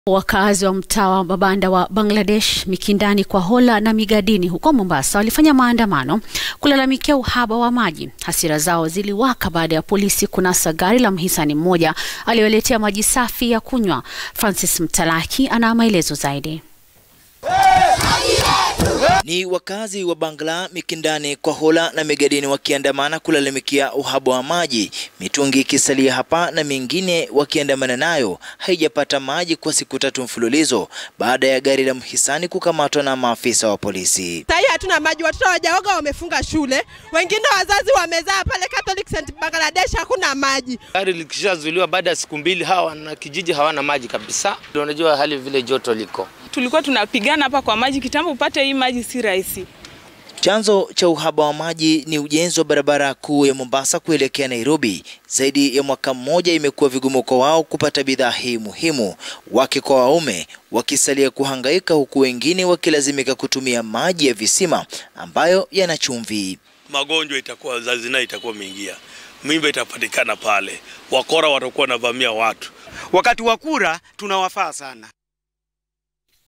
Wakazi wa mtaa wa mabanda wa Bangladesh, Mikindani, Kwahola na Migadini huko Mombasa walifanya maandamano kulalamikia uhaba wa maji. Hasira zao ziliwaka baada ya polisi kunasa gari la mhisani mmoja aliyoletea maji safi ya kunywa. Francis Mtalaki ana maelezo zaidi. Ni wakazi wa Bangla, Mikindani, Kwahola na Migadini wakiandamana kulalamikia uhaba wa maji, mitungi ikisalia hapa na mingine wakiandamana nayo haijapata maji kwa siku tatu mfululizo baada ya gari la mhisani kukamatwa na maafisa wa polisi. Sahii hatuna maji, watoto wajaoga wamefunga shule, wengine wazazi wamezaa pale Catholic St Bangladesh, hakuna maji. Gari likishazuiliwa baada ya siku mbili, hawa na kijiji hawana maji kabisa. Unajua hali vile joto liko tulikuwa tunapigana hapa kwa maji kitambo, upate hii maji si rahisi. Chanzo cha uhaba wa maji ni ujenzi wa barabara kuu ya Mombasa kuelekea Nairobi. Zaidi ya mwaka mmoja imekuwa vigumu kwa wao kupata bidhaa hii muhimu, wake kwa waume wakisalia kuhangaika, huku wengine wakilazimika kutumia maji ya visima ambayo yana chumvi. Magonjwa itakuwa zazina, itakuwa mingia, mimba itapatikana pale, wakora watakuwa wanavamia watu. Wakati wa kura tunawafaa sana.